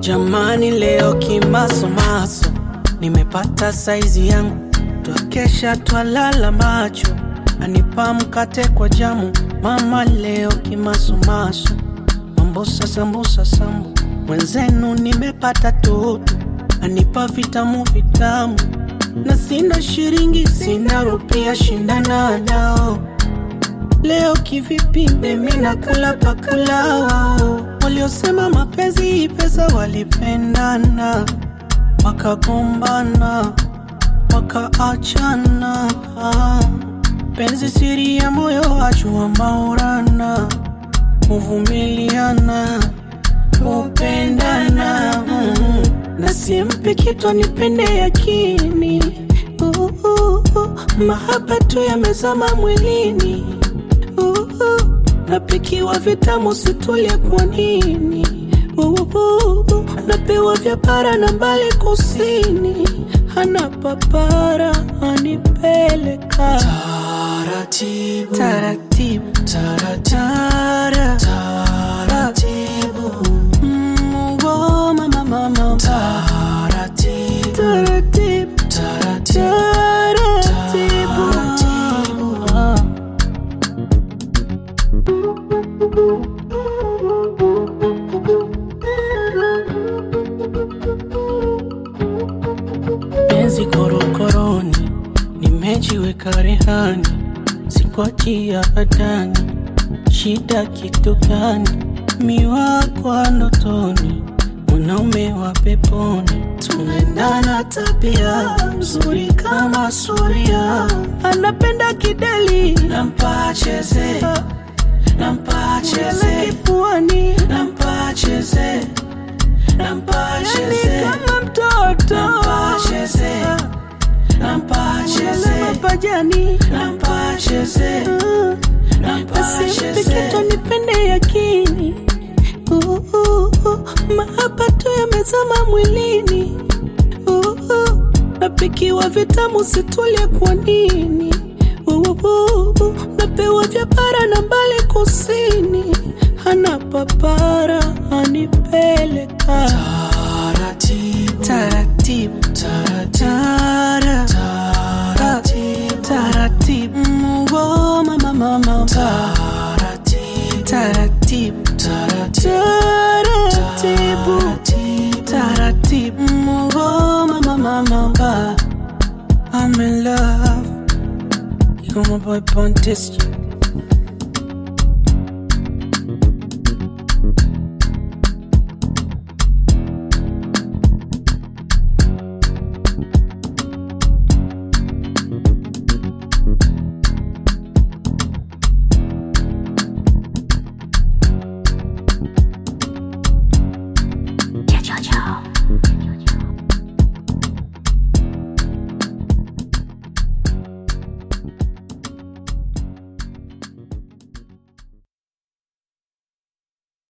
Jamani, leo kimasomaso nimepata saizi yangu, twakesha twalala macho, anipa mkate kwa jamu. Mama leo kimasomaso, mambosa sambusa sambu, mwenzenu nimepata toto, anipa vitamu vitamu, na sina shiringi sina rupia, shindana nao Leo kivipi mimi nakula pakula wao waliosema mapenzi pesa walipendana wakagombana wakaachana penzi siri ya moyo wajua maurana kuvumiliana kupendana mm. na simpi kitu nipende yakini uh, uh, uh. mahaba tu yamezama mwilini uh, napikiwa vitamu situlia kwa nini uh, uh, napewa vya bara na mbali kusini hana papara anipeleka Taratibu, taratibu taratibu, taratibu, Mm, oh, mama, mama, taratibu, taratibu taratibu, taratibu Ah. penzi korokoroni, nimejiweka rehani, sikwachia adani. Shida kitu gani? Miwa kwa ndotoni, mwanaume wa peponi, tunaendana tabia mzuri kama suria, anapenda kideli, nampa cheze, nampa cheze cheze, kifuani, nampa cheze, nampa yani cheze, kama mtoto, nampa cheze, nampa cheze cheze, mapajani nampa cheze, nampa Asimpi cheze. kitu nipende yakini Uh, uh, uh, mahaba tu yamezama mwilini Uh, uh, napikiwa vitamu situlie kwa nini Uh, uh, uh, napewa vya bara na mbali kusini hana papara anipeleka Taratibu, taratibu taratibu, tara taratibu, taratibu Mm, oh, mama mama taratibu, taratibu taratibu, taratibu taratibu Mungu mama mama ba I'm in love You got my boy Pontis